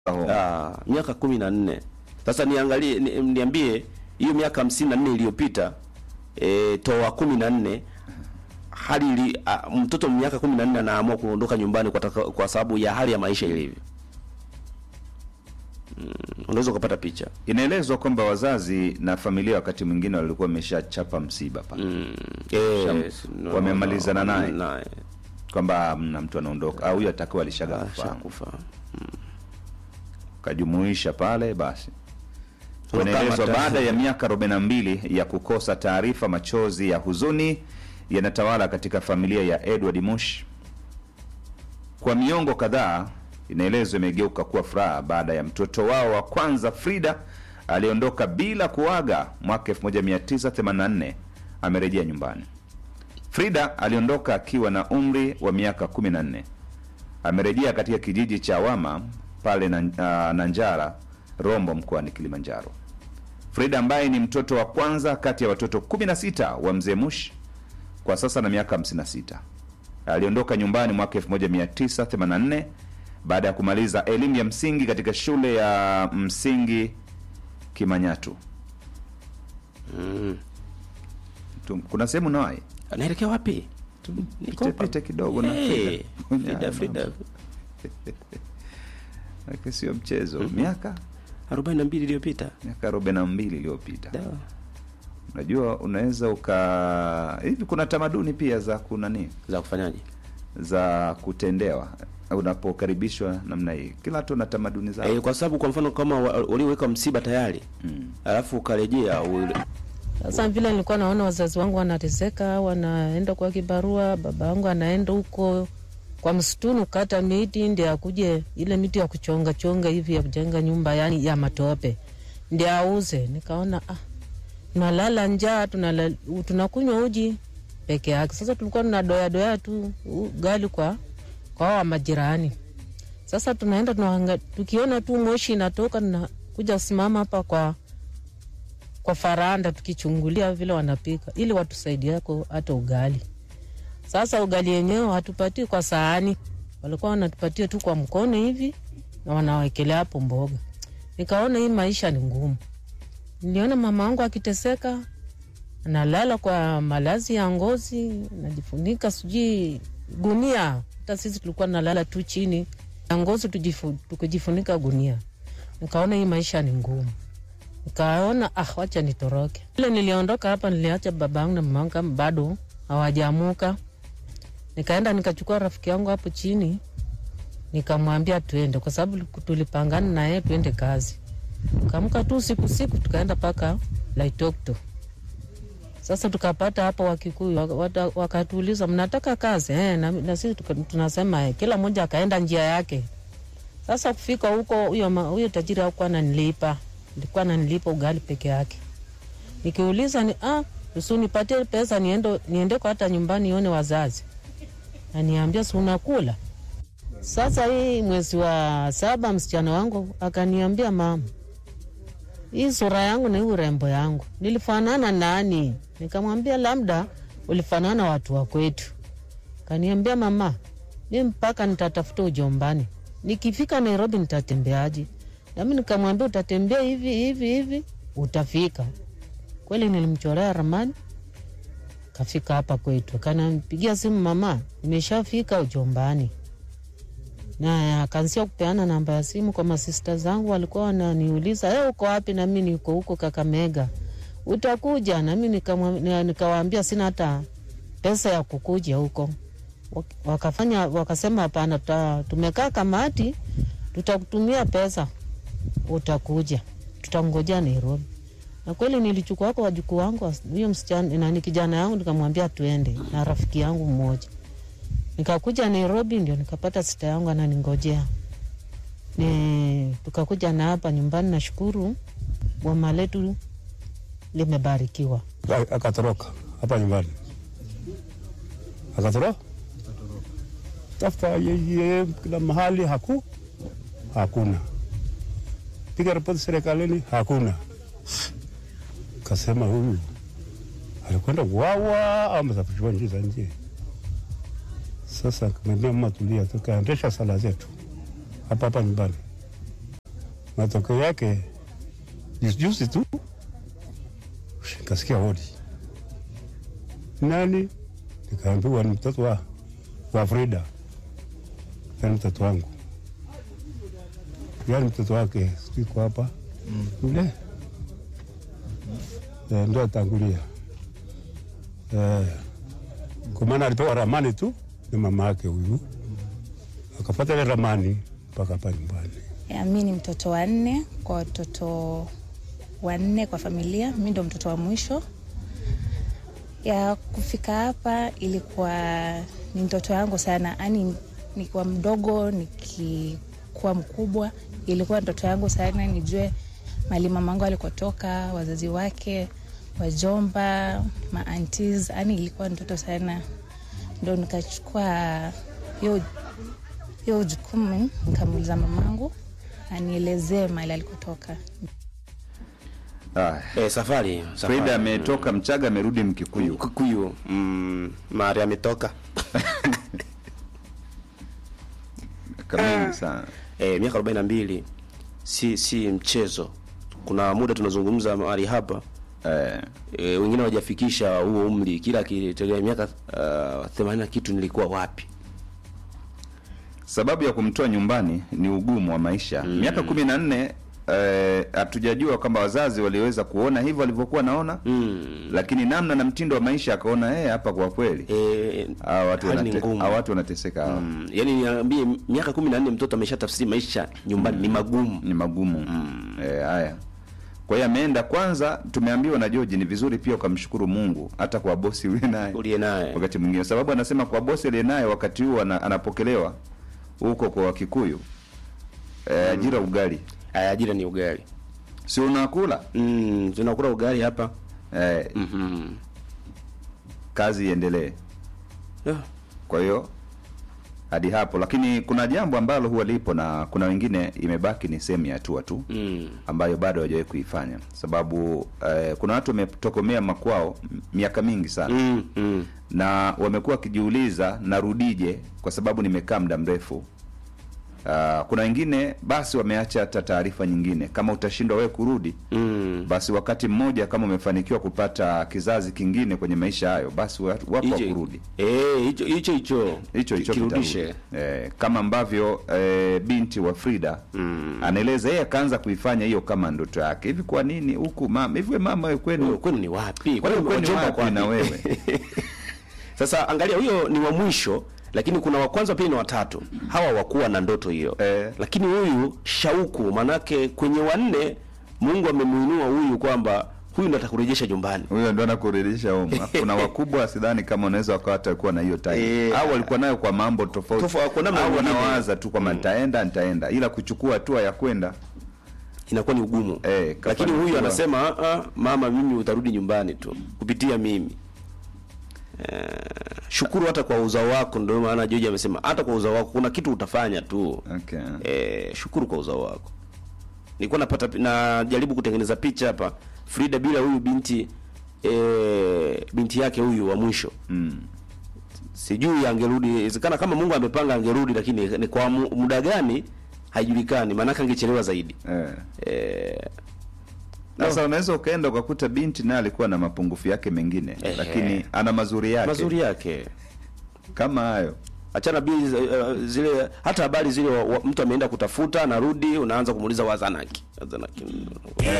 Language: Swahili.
Ah, miaka kumi na nne. Sasa niangalie ni, niambie hiyo miaka hamsini na nne iliyopita e, toa kumi na nne hali ili, a, mtoto miaka kumi na nne anaamua kuondoka nyumbani kwa, taka, kwa sababu ya hali ya maisha ilivyo. Mm, unaweza ukapata picha. Inaelezwa kwamba wazazi na familia wakati mwingine walikuwa wameshachapa msiba pale Mm, yes, no, wamemalizana no, naye. naye. kwamba mna mtu anaondoka au huyo atakuwa alishaga Ah, kufahamu shakufa. kajumuisha pale basi Kama Inaelezwa ta- baada ya miaka 42 ya kukosa taarifa, machozi ya huzuni yanatawala katika familia ya Edward Mush. Kwa miongo kadhaa, inaelezwa imegeuka kuwa furaha baada ya mtoto wao wa kwanza Frida aliondoka bila kuaga mwaka 1984 amerejea nyumbani. Frida aliondoka akiwa na umri wa miaka 14. Amerejea katika kijiji cha Wama pale na, uh, Nanjara, Rombo mkoani Kilimanjaro. Frida ambaye ni mtoto wa kwanza kati ya watoto 16 wa mzee Mush kwa sasa na miaka 56. Aliondoka nyumbani mwaka 1984 baada ya kumaliza elimu ya msingi katika shule ya msingi Kimanyatu. Mm. Tu- Kuna sehemu nawai Anaelekea wapi? Niko hapa. pite kidogo na Hey, Frida. Frida, Frida. Lakini sio mchezo. Miaka 42 iliyopita. miaka 42 iliyopita. Da. Unajua, unaweza uka hivi, kuna tamaduni pia za kunani Za kufanyaje? za kutendewa unapokaribishwa namna hii. Kila watu na tamaduni zao. Eh, kwa sababu kwa mfano kama wa- walioweka msiba tayari Mm. alafu ukarejea ule Sasa vile nilikuwa naona wazazi wangu wanateseka, wanaenda kwa kibarua, baba yangu anaenda huko kwa msituni kukata miti ndio akuje ile miti ya kuchonga chonga hivi ya kujenga nyumba yani ya matope ndio auze. Nikaona ah, tunalala njaa, tunala, tunakunywa uji peke yake. Sasa tulikuwa tunadoya doya tu ugali kwa kwa hawa majirani. Sasa tunaenda tunahanga, tukiona tu moshi inatoka, tunakuja kusimama hapa kwa kwa faranda tukichungulia vile wanapika ili watusaidiako hata ugali. Sasa ugali yenyewe hatupatii kwa sahani, walikuwa wanatupatia tu kwa mkono hivi na wanawekelea hapo mboga. Nikaona hii maisha ni ngumu. Niliona mama wangu akiteseka, analala kwa malazi ya ngozi, najifunika sijui gunia. Hata sisi tulikuwa nalala tu chini ya ngozi tujifu, tukijifunika gunia. Nikaona hii maisha ni ngumu nikaona ah, wacha nitoroke. Ile niliondoka hapa, niliacha babangu na mamangu kama bado hawajaamuka. Nikaenda nikachukua rafiki yangu hapo chini, nikamwambia tuende, kwa sababu tulipangana na yeye tuende kazi. Kaamka tu siku siku, tukaenda mpaka Laitokto. Sasa tukapata hapo Wakikuyu waka- wata- wakatuuliza mnataka kazi eh, na, na sisi tuka- tunasema eh, kila mmoja akaenda njia yake. Sasa kufika huko, huyo ma- huyo tajiri hakuwa ananilipa, alikuwa ananilipa ugali peke yake. Nikiuliza ni ah, usi nipatie pesa niende niendeko hata nyumbani nione wazazi, aniambia si unakula. Sasa hii mwezi wa saba msichana wangu akaniambia, mama, hii sura yangu na hii urembo yangu nilifanana nani? Nikamwambia labda ulifanana watu wa kwetu. Kaniambia, mama, mi mpaka nitatafuta ujombani, nikifika Nairobi nitatembeaje? Nami nikamwambia utatembea hivi hivi hivi utafika. Kweli nilimchorea ramani, kafika hapa kwetu, kanampigia simu, mama, nimeshafika ujombani na akaanzia kupeana namba ya simu kwa masista zangu, walikuwa wananiuliza hey, uko wapi? Nami niko huko Kakamega, utakuja? Nami nikamwa- nika- nikawaambia sina hata pesa ya kukuja huko. Wak- Wakafanya wakasema hapana, tuta- tumekaa kamati, tutakutumia pesa, utakuja, tutangojea Nairobi. Na kweli nilichukua wako wajukuu wangu, was- huyo msichana nani, kijana yangu, nikamwambia tuende na rafiki yangu mmoja nikakuja Nairobi ndio nikapata sita yangu ananingojea. Ni tukakuja na hapa nyumbani, nashukuru boma letu limebarikiwa. A- akatoroka hapa nyumbani, akatoroka tafuta yeye kila mahali, haku hakuna, piga ripoti serikalini, hakuna. Kasema huyu alikwenda wawa au amesafirishiwa nchi za nje. Sasa kamwambia mama, tulia, tukaendesha sala zetu hapa hapa nyumbani. Matokeo yake juzi juzi tu nikasikia hodi, nani? Nikaambiwa ni mtoto wa, wa Frida, yani mtoto wangu, yani mtoto wake sijui kwa hapa yule Eh, ndo atangulia Eh, kwa maana alipewa ramani tu na mama yake huyu, akapata ile ramani mpaka hapa nyumbani. Ya, mi ni mtoto wa nne kwa watoto wanne kwa familia. Mi ndo mtoto wa mwisho. Ya kufika hapa ilikuwa ni ndoto yangu sana, yaani nikiwa mdogo nikikuwa mkubwa, ilikuwa ndoto yangu sana nijue mali mamangu alikotoka, wazazi wake, wajomba, maantis, yaani ilikuwa ndoto sana, ndo nikachukua hiyo hiyo jukumu nikamuuliza mamangu anielezee mali alikotoka. Ah, Eh, safari, safari. Frida ametoka Mchaga amerudi Mkikuyu. Kikuyu mm, mahali ametoka Kamili sana. eh, miaka 42 si si mchezo. Kuna muda tunazungumza mahali hapa Eh, e, wengine hawajafikisha huo umri, kila akitegemea miaka uh, 80 na kitu nilikuwa wapi? sababu ya kumtoa nyumbani ni ugumu wa maisha. Miaka kumi na nne eh, hatujajua kwamba wazazi waliweza kuona hivyo walivyokuwa naona Mm. lakini namna na mtindo wa maisha akaona eh, hapa kwa kweli E, hawa watu hali ni wanate- ngumu. hawa watu wanateseka hawa. Mm, yani niambie miaka 14 mtoto ameshatafsiri maisha nyumbani ni magumu. ni magumu eh, haya kwa hiyo ameenda kwanza tumeambiwa na George ni vizuri pia ukamshukuru Mungu hata kwa bosi uliye naye Uliye naye. wakati mwingine sababu anasema kwa bosi aliye naye wakati huo ana, anapokelewa huko kwa Wakikuyu eh, ajira ugali Aya, ajira ni ugali. si unakula Mm, tunakula ugali hapa. eh, Mhm. kazi iendelee Yeah. kwa hiyo hadi hapo lakini kuna jambo ambalo huwa lipo na kuna wengine imebaki ni sehemu ya hatua tu Mm. ambayo bado hawajawahi kuifanya sababu eh, kuna watu wametokomea makwao m- miaka mingi sana Mm, mm. na wamekuwa wakijiuliza narudije kwa sababu nimekaa muda mrefu Uh, kuna wengine basi wameacha hata taarifa nyingine kama utashindwa wewe kurudi Mm. basi wakati mmoja kama umefanikiwa kupata kizazi kingine kwenye maisha hayo basi wa- wapo wa Hicho- kurudi Eh, hicho hicho hicho. hicho hicho kirudishe. kitarudi. eh, kama ambavyo eh, binti wa Frida Mm. anaeleza yeye akaanza kuifanya hiyo kama ndoto yake hivi kwa nini huku mama hivi we mama we Kwenu kwenu kwenu ni wapi? kwani kwenu wajomba wapi wapi? na wewe Sasa angalia, huyo ni wa mwisho, lakini kuna wa kwanza, pili na watatu. Hawa wakuwa na ndoto hiyo Eh. lakini huyu shauku, manake kwenye wanne Mungu amemuinua huyu kwamba huyu ndo atakurejesha nyumbani. huyo ndo anakurejesha home kuna wakubwa sidhani kama unaweza wakawa watakuwa na hiyo time Eh, au walikuwa nayo kwa mambo tofauti Tofauti, kwa namna au nyingine. wanawaza tu kwamba nitaenda nitaenda ila kuchukua hatua ya kwenda Inakuwa ni ugumu Eh, lakini kafanikiwa. huyu anasema "Ah, ah, mama, mimi utarudi nyumbani tu kupitia mimi. Eh, shukuru hata kwa uzao wako. Ndio maana George amesema hata kwa uzao wako kuna kitu utafanya tu. okay. Eh, shukuru kwa uzao wako. Nilikuwa napata najaribu kutengeneza picha hapa Frida bila huyu binti eh, binti yake huyu wa mwisho mm. sijui angerudi. Inawezekana kama Mungu amepanga angerudi, lakini ni kwa mu- muda gani haijulikani, maanake angechelewa zaidi. eh. Eh, Sasa unaweza ukaenda ukakuta binti naye alikuwa na mapungufu yake mengine Ehe. lakini ana mazuri yake mazuri yake kama hayo achana bili uh, zile hata habari zile wa, wa, mtu ameenda kutafuta anarudi, unaanza kumuuliza wazanaki wazanaki